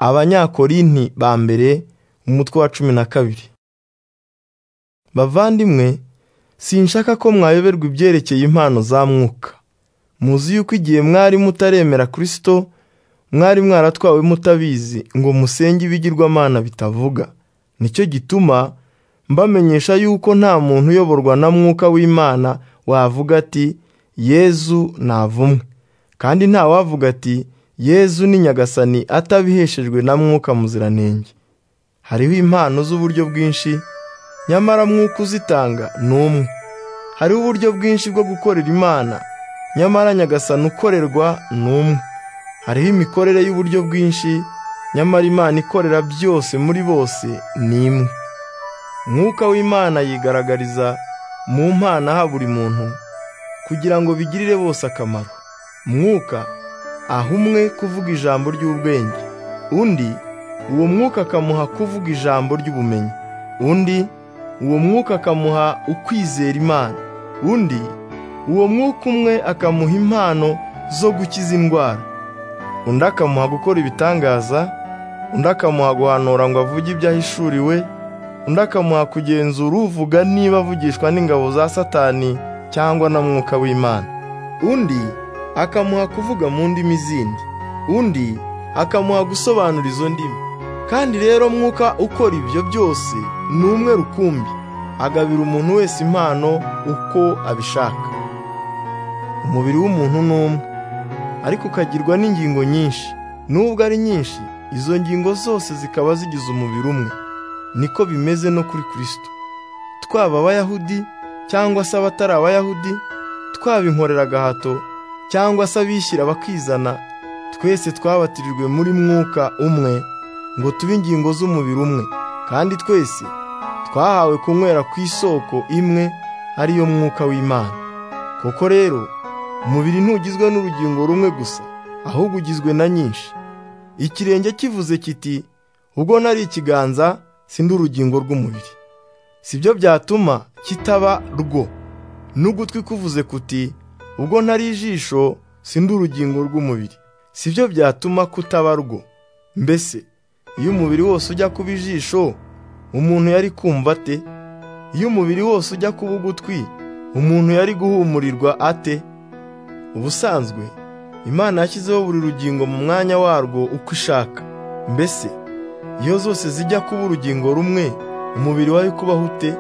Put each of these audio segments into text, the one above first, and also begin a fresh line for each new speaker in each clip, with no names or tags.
abanyakorinti ba mbere umutwe wa cumi na kabiri bavandimwe sinshaka ko mwayoberwa ibyerekeye impano za mwuka muzi yuko igihe mwari mutaremera kirisito mwari mwaratwawe mutabizi ngo musenge ibigirwamana bitavuga nicyo gituma mbamenyesha yuko nta muntu uyoborwa na mwuka w'imana wavuga ati yezu navumwe kandi ntawavuga ati yezu ni nyagasani atabiheshejwe na mwuka muziranenge hariho impano z'uburyo bwinshi nyamara mwuka uzitanga ni umwe hariho uburyo bwinshi bwo gukorera imana nyamara nyagasani ukorerwa ni umwe hariho imikorere y'uburyo bwinshi nyamara imana ikorera byose muri bose ni imwe mwuka w'imana yigaragariza mu mpana ha buri muntu kugira ngo bigirire bose akamaro mwuka aha umwe kuvuga ijambo ry'ubwenge undi uwo mwuka akamuha kuvuga ijambo ry'ubumenyi undi uwo mwuka akamuha ukwizera imana undi uwo mwuka umwe akamuha impano zo gukiza indwara undi akamuha gukora ibitangaza undi akamuha guhanura ngo avuge ibyo ahishuriwe undi akamuha kugenzura uvuga niba avugishwa n'ingabo za satani cyangwa na mwuka w'imana undi akamuha kuvuga mu ndimi zindi undi akamuha gusobanura izo ndimi kandi rero mwuka ukora ibyo byose ni umwe rukumbi agabira umuntu wese impano uko abishaka umubiri w'umuntu ni umwe ariko ukagirwa n'ingingo nyinshi nubwo ari nyinshi izo ngingo zose zikaba zigize umubiri umwe niko bimeze no kuri kirisito twaba abayahudi cyangwa se abatari abayahudi twaba inkorera agahato cyangwa se abishyira bakizana twese twabatirijwe muri mwuka umwe ngo tube ingingo z'umubiri umwe kandi twese twahawe kunywera ku isoko imwe ariyo mwuka w'imana koko rero umubiri ntugizwe n'urugingo rumwe gusa ahubwo ugizwe na nyinshi ikirenge kivuze kiti ubwo nari ikiganza si urugingo rw'umubiri si byo byatuma kitaba rwo n'ugutwi kuvuze kuti ubwo ntari ijisho si urugingo rw'umubiri si byo byatuma kutaba rwo mbese iyo umubiri wose ujya kuba ijisho umuntu yari kumva ate iyo umubiri wose ujya kuba ugutwi umuntu yari guhumurirwa ate ubusanzwe imana yashyizeho buri rugingo mu mwanya warwo uko ishaka mbese iyo zose zijya kuba urugingo rumwe umubiri wari kubaho ute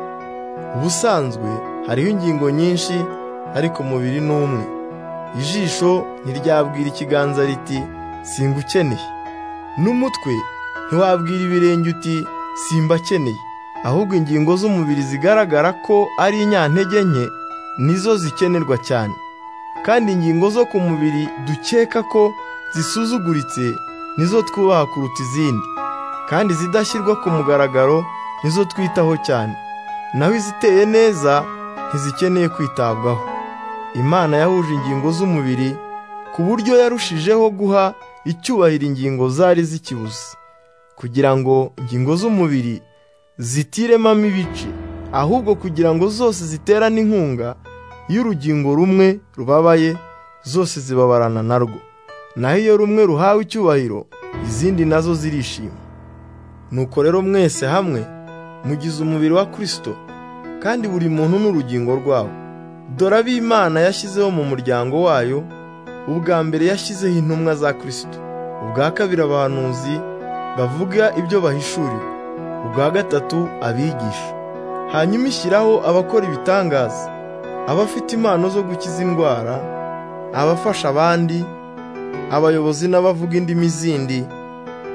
ubusanzwe hariho ingingo nyinshi ariko umubiri ni umwe ijisho ntiryabwira ikiganza riti singukeneye n'umutwe ntiwabwira ibirenge uti simbakeneye ahubwo ingingo z'umubiri zigaragara ko ari inyantege nke nizo zikenerwa cyane kandi ingingo zo ku mubiri dukeka ko zisuzuguritse nizo twubaha kuruta izindi kandi izidashyirwa ku mugaragaro nizo twitaho cyane naho iziteye neza ntizikeneye kwitabwaho imana yahuje ingingo z'umubiri ku buryo yarushijeho guha icyubahiro ingingo zari zikibuze kugira ngo ingingo z'umubiri zitiremamo ibice ahubwo kugira ngo zose ziterane inkunga iyo urugingo rumwe rubabaye zose zibabarana narwo naho iyo rumwe ruhawe icyubahiro izindi nazo zirishima nuko rero mwese hamwe mugize umubiri wa kirisito kandi buri muntu n'urugingo rwawo dore ab'imana yashyizeho mu muryango wayo ubwa mbere yashyizeho intumwa za kirisito ubwa kabiri abahanuzi bavuga ibyo bahishuriwe ubwa gatatu abigisha hanyuma ishyiraho abakora ibitangaza abafite impano zo gukiza indwara abafasha abandi abayobozi n'abavuga indimi zindi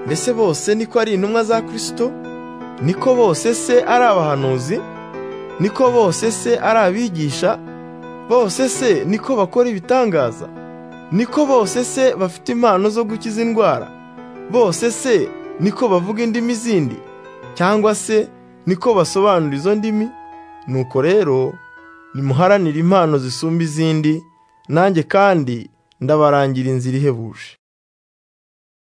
mbese bose niko ari intumwa za kirisito niko bose se ari abahanuzi niko bose se ari abigisha bose se niko bakora ibitangaza niko bose se bafite impano zo gukiza indwara bose se niko bavuga indimi zindi cyangwa se niko basobanura izo ndimi nuko rero nimuharanire impano zisumba izindi nanjye kandi ndabarangira inzira ihebuje